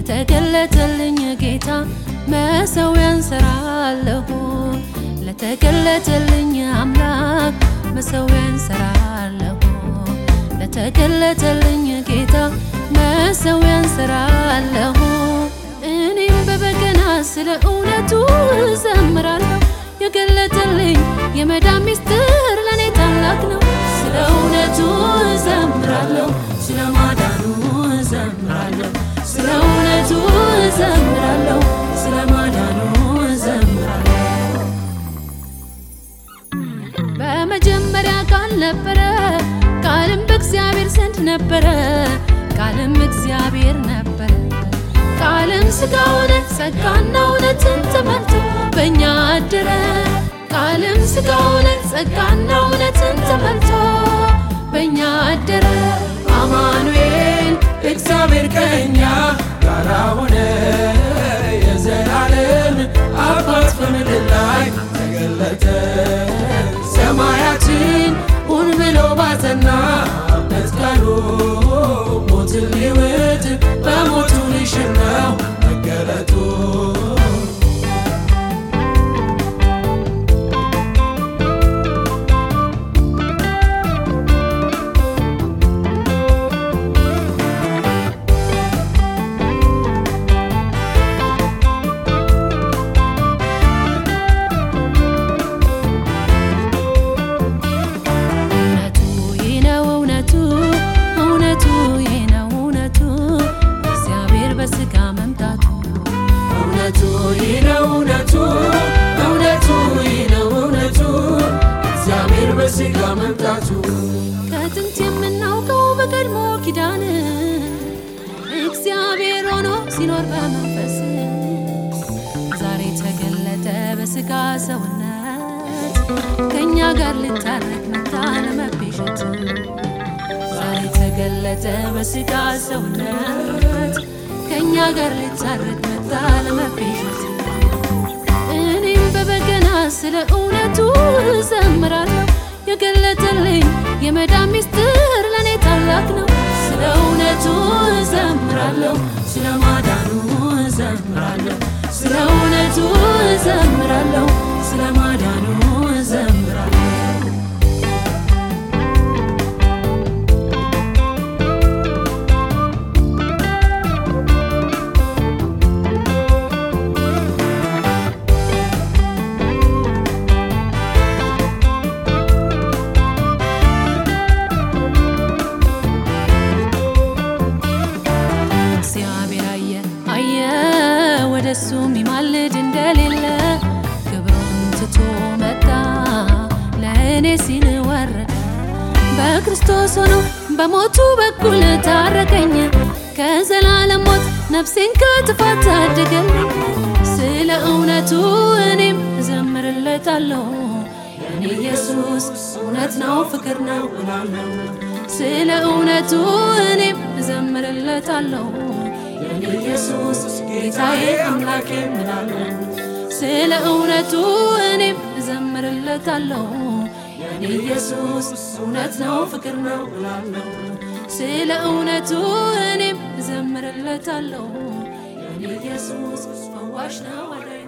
ለተገለጠልኝ ጌታ መሰዊያን ሰራለሁ ለተገለጠልኝ አምላክ መሰዊያን ሰራለሁ ለተገለጠልኝ ጌታ መሰዊያን ሰራለሁ እኔም በበገና ስለ እውነቱ እዘምራለሁ የገለጠልኝ የመዳን ሚስጥር ለእኔ ታላቅ ነው ስለ እውነቱ እዘምራለሁ ስለ ማዳኑ እዘምራለሁ ስለ እውነቱ እዘምራለሁ ስለ ማዳኑ እዘምራለሁ በመጀመሪያ ቃል ነበረ ቃልም በእግዚአብሔር ዘንድ ነበረ ቃልም እግዚአብሔር ነበረ ቃልም ሥጋ ሆነ ጸጋና እውነትን ተመልቶ በእኛ አደረ ቃልም ሥጋ ሆነ ጸጋና እውነትን ተመልቶ በእኛ አደረ አማኑኤል እግዚአብሔር ከኛ ጋራ ሆነ የዘላለም አባት በምድር ላይ ተገለጠ ሰማያችን ሁን ብሎ ባጸና መስቀሉ ሞትን ሊውጥ በሞቱ ሊሽር ነው መገለጡ እውነቱ ይህ ነው እውነቱ እውነቱ ይህ ነው እውነቱ እግዚአብሔር በሥጋ መምጣቱ እውነቱ ይህ ነው እውነቱ እውነቱ ይህ ነው እውነቱ እግዚአብሔር በሥጋ መምጣቱ ከጥንት የምናውቀው በቀድሞ ኪዳን እግዚአብሔር ሆኖ ሲኖር በመንፈስ ዛሬ ተገለጠ በሥጋ ሰውነት ከእኛ ጋር ልታረቅ መጣ ለመቤዠት ዛሬ ተገለጠ በሥጋ ሰውነት ከእኛ ጋር ልታረቅ መጣ ለመቤዠት እኔም በበገና ስለ እውነቱ እዘምራለሁ የገለጠልኝ የመዳን ሚስጥር ለእኔ ታላቅ ነው ስለ እውነቱ እዘምራለሁ ስለ ማዳኑ እዘምራለሁ ስለ እውነቱ እዘምራለሁ ስለ ማዳኑ እዘምራለሁ እግዚአብሔር አየ አየ ወደ እሱ የሚማልድ እንደሌለ ክብሩን ትቶ መጣ ለእኔ ሲል ወረደ በክርስቶስ ሆኖ በሞቱ በኩል ታረቀኝ ከዘላለም ሞት ነፍሴን ከጥፋት ታደገልኝ ስለ እውነቱ እኔም እዘምርለታለሁ የኔ ኢየሱስ እውነት ነው ፍቅር ነው እላለሁ ስለ እውነቱ እኔም እዘምርለታለሁ የኔ ኢየሱስ ጌታዬ አምላኬ እላለሁ ስለ እውነቱ እኔም እዘምርለታለሁ የኔ ኢየሱስ እውነት ነው ፍቅር ነው እላለሁ ስለ እውነቱ እኔም እዘምርለታለሁ የኔ ኢየሱስ ፈዋሽ ነው